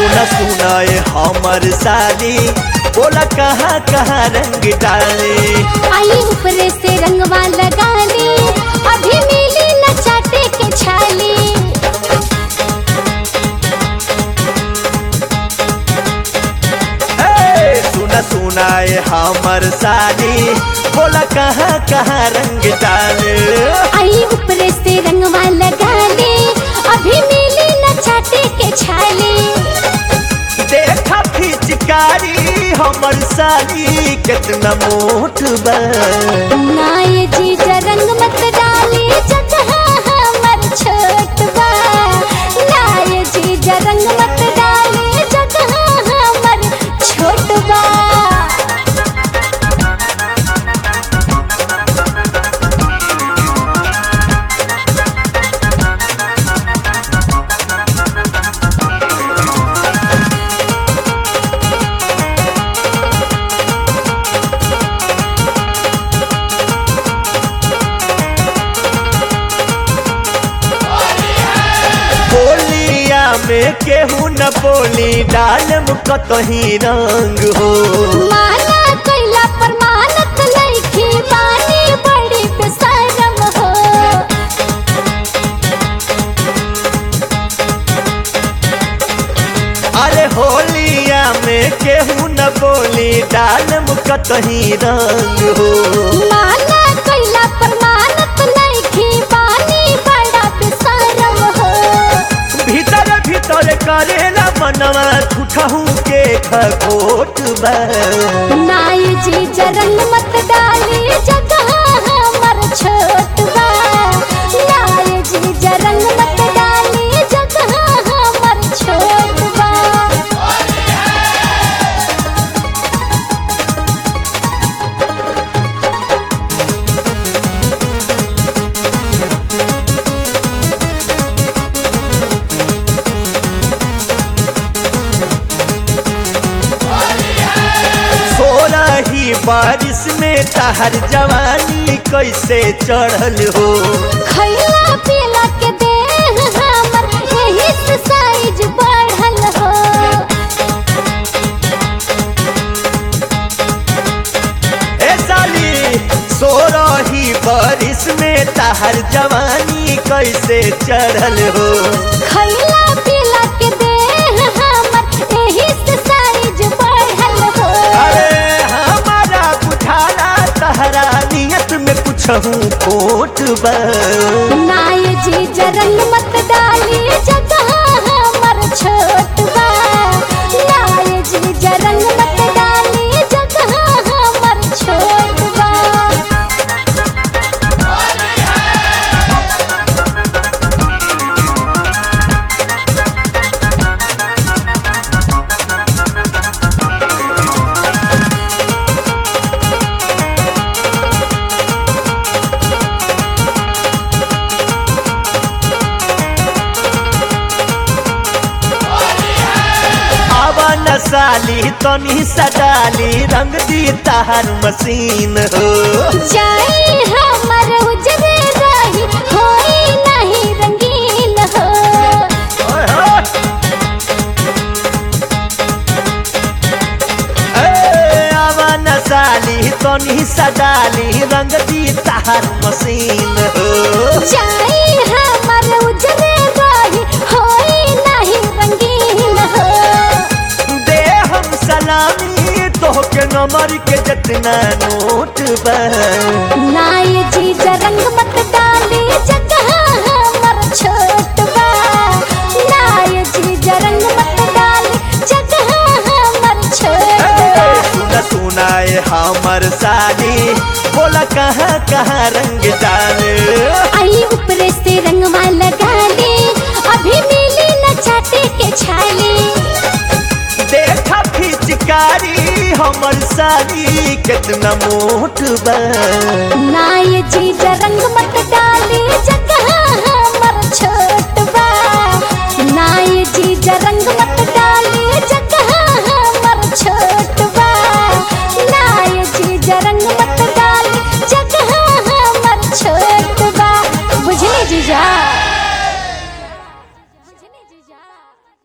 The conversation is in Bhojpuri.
सुना सुना ये हमर साली बोला कहाँ कहाँ रंग डाले आई ऊपर से रंगवा लगा ली अभी मिली न चाटे के छाली ए, सुना सुना ये हमर साली बोला कहाँ कहाँ रंग डाले आई ऊपर से रंगवा लगा ली अभी मिली न चाटे के छाली देखा फिचकारी हमर साली कितना मोट बा नाय जीजा रंग मत डाली जगह हमर छोट बा नाय जीजा रंग मत डाली जगह हमर छोट बा बोलिया में केहू न बोली डालम कतही रंग हो माना कैला पर मानत लईकी बानी बड़ी बेशरम हो अरे होलिया में केहू न बोली डालम कतही रंग हो माना कैला पर मानत लईकी बानी बड़ा बेशरम हो भीतर भीतर करेला मनवा झूठहू के खखोट बा नाय जी जरंग मत डाली जगह हमर छोट बा नाय जी जरंग मत डाली जगह हमर छोट बा सोलह ही बारिश में तहर जवानी कैसे चढ़ल हो खैला पीला के देह हमर यही से साइज बढ़ल हो ए साली सोरही बारिश में तहर जवानी कैसे चढ़ल हो खैला पीला के देह हमर यही से साइज बढ़ल हो अरे हमारा बुझाला तहरा नियत में कुछ हूँ खोट बा नाय जी जरंग मत डाली जगह हमर छोट बा नाय जी जरंग मत डाली जगह हमर छोट बा आवा न साली तनी सडाली रंग दी तहर मशीन हो जाई हमर उजरे रही होई नहीं रंगीन हो ओए होए। ए, आवा न साली तनी सडाली रंग दी तहर मशीन हो जाई हमर उजरे रही होई नहीं रंगीन हो दे हम सलामी तोहके नंबर के जितना नोट बा नाय जी रंग मत डाली जगह हमर छोट बा नाय जी रंग मत डाली जगह हमर छोट ए, बा सुना सुना ए हमर साली बोला कहाँ कहाँ रंग डाले आई ऊपर से रंगवा लगा ली अभी मिली न चाटे के छाली देखा फिचकारी हमर साली कितना मोट बा नाय जी रंग मत डाली जगह हमर छोट बा नाय जी रंग मत